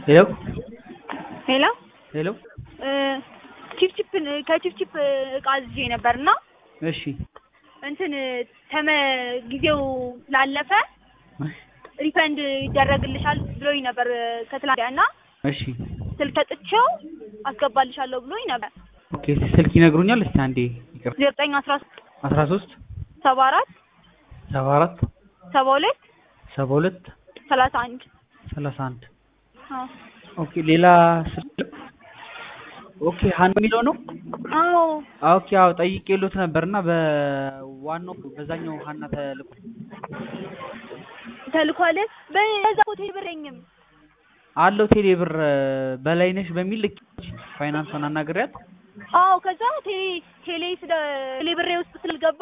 ሄሎ ሄሎ ሄሎ ቺፕቺፕ ከቺፕቺፕ እቃ አዝዤ ነበር እና እሺ እንትን ተመ ጊዜው ላለፈ ሪፈንድ ይደረግልሻል ብሎኝ ነበር ከትላንት እና እሺ ስልክ ሰጥቼው አስገባልሻለሁ ብሎኝ ነበር። ኦኬ ስልክ ይነግሩኛል እስቲ አንዴ ይቅር ዘጠኝ አስራ አስራ ሶስት ሰባ አራት ሰባ አራት ሰባ ሁለት ሰባ ሁለት ሰላሳ አንድ ሰላሳ አንድ ኦኬ ሌላ ስልክ ኦኬ ሀና የሚለው ነው አዎ ኦኬ አዎ ጠይቄሎት ነበርና በዋናው በዛኛው ሀና ተልኮ ተልኳል። በዛ ኮቴ ብረኝም አለው ቴሌ ብር በላይነሽ በሚል ልክ ፋይናንሷን አናግሪያት አዎ ከዛ ቴሌ ቴሌ ስለ ቴሌ ብሬ ውስጥ ስልገባ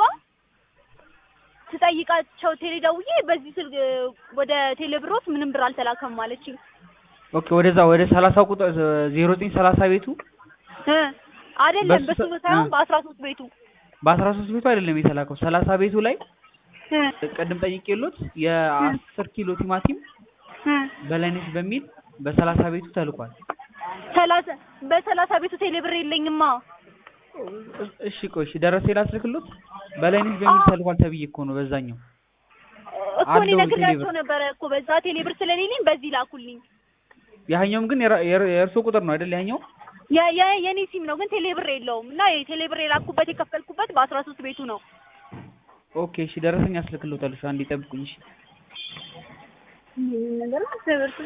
ስጠይቃቸው ቴሌ ደውዬ በዚህ ስልክ ወደ ቴሌ ብሮት ምንም ብር አልተላከም አለችኝ። ኦኬ ወደዛ ወደ ሰላሳ ቁጥር ዜሮ ዘጠኝ ሰላሳ ቤቱ እ አይደለም በሱ በሱ ሰ- ሳይሆን እ። በአስራ ሶስት ቤቱ በአስራ ሶስት ቤቱ አይደለም የተላከው ሰላሳ ቤቱ ላይ እ ቅድም ጠይቄሎት የአስር ኪሎ ቲማቲም እ በላይነሽ በሚል በሰላሳ ቤቱ ተልኳል። ሰላሳ በሰላሳ ቤቱ ቴሌ ብር የለኝማ። እሺ ቆይ እሺ ደረሰ ላስልክሎት በላይነሽ በሚል አዎ። ተልኳል ተብዬ እኮ ነው በዛኛው እኮ እኔ አለው ነግሬያቸው ቴሌ ብር። ነበረ እኮ በዛ ቴሌ ብር ስለሌለኝ በዚህ ላኩልኝ። ያኛውም ግን የራ- የር- የእርሶ ቁጥር ነው አይደል ያኛው የ- የ- የኔ ሲም ነው ግን ቴሌ ብር የለውም እና የቴሌ ብር የላኩበት የከፈልኩበት በአስራ ሶስት ቤቱ ነው። ኦኬ እሺ ደረሰኝ አስልክሎታል እሺ አንዴ ጠብቁኝ እሺ ነገር ትምህርት